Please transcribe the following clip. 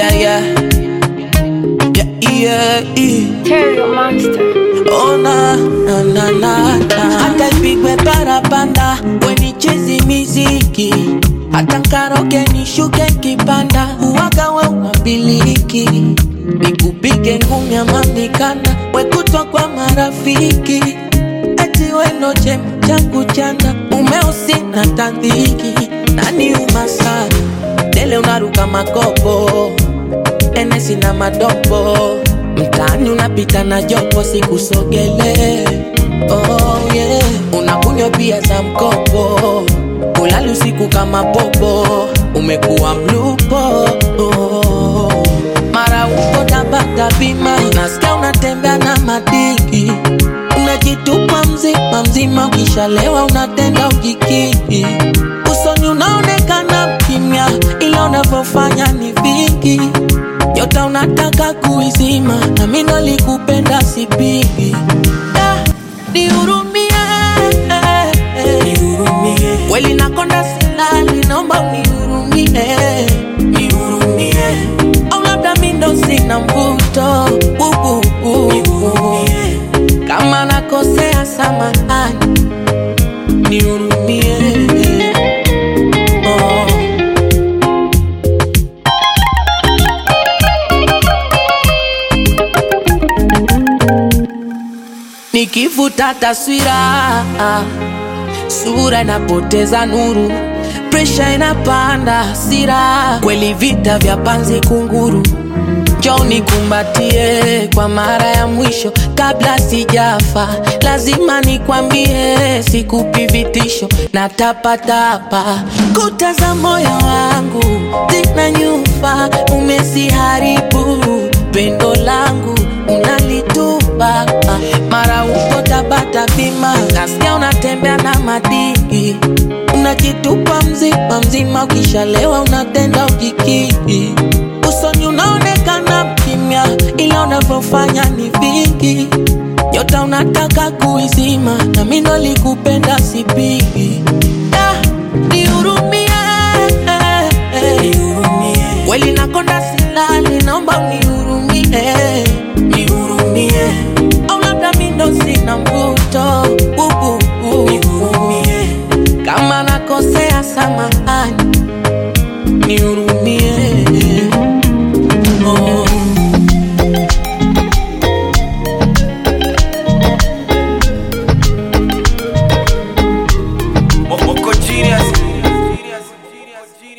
yeah, yeah. Yeah, yeah. Terry Monster. Oh na na na na na. Hata ipigwe parapanda wenichezi miziki hata nkaroge nishuke kipanda uwaga we unabiliki nikupige ngumi ama mikanda wekutwa kwa marafiki eti wendo chema changu chanda umeusi na tandhiki nani umasana dele unaruka makopo enesi na madopo mtaani unapita na jopo sikusogele oh, yeah. unakunywa pia za mkopo ulali usiku kama popo umekuwa mlupo oh. mara uko tabata bima nasikia unatembea na madiki unajitupa mzima mzima ukishalewa unatenda ujikiki usoni unaonekana kimya ila unavyofanya ni vingi nyota unataka kuizima na mimi nalikupenda sipigi Da, nihurumie kweli nakonda silali naomba unihurumie au labda mi ndo sina mvuto uh, uh, uh. kama nakosea samahani nihurumie oh. nikivuta taswira sura inapoteza nuru presha inapanda hasira kweli vita vya panzi kunguru njoo nikumbatie kwa mara ya mwisho kabla sijafa lazima nikwambie sikupi vitisho na tapatapa kuta za moyo wangu zina nyufa umesiharibu pendo langu unalitupa mara uko tabata bima nasikia unatembea na madii unajitupa mzima mzima ukishalewa unatenda ujikii usoni unaonekana mkimya ila unavyofanya ni vingi nyota unataka kuizima na mi ndo likupenda sipigi Da, nihurumie kweli nakonda silali naomba unihurumie au labda mi ndo sina mvuto uh, uh, uh. kama nakosea samahani nihurumie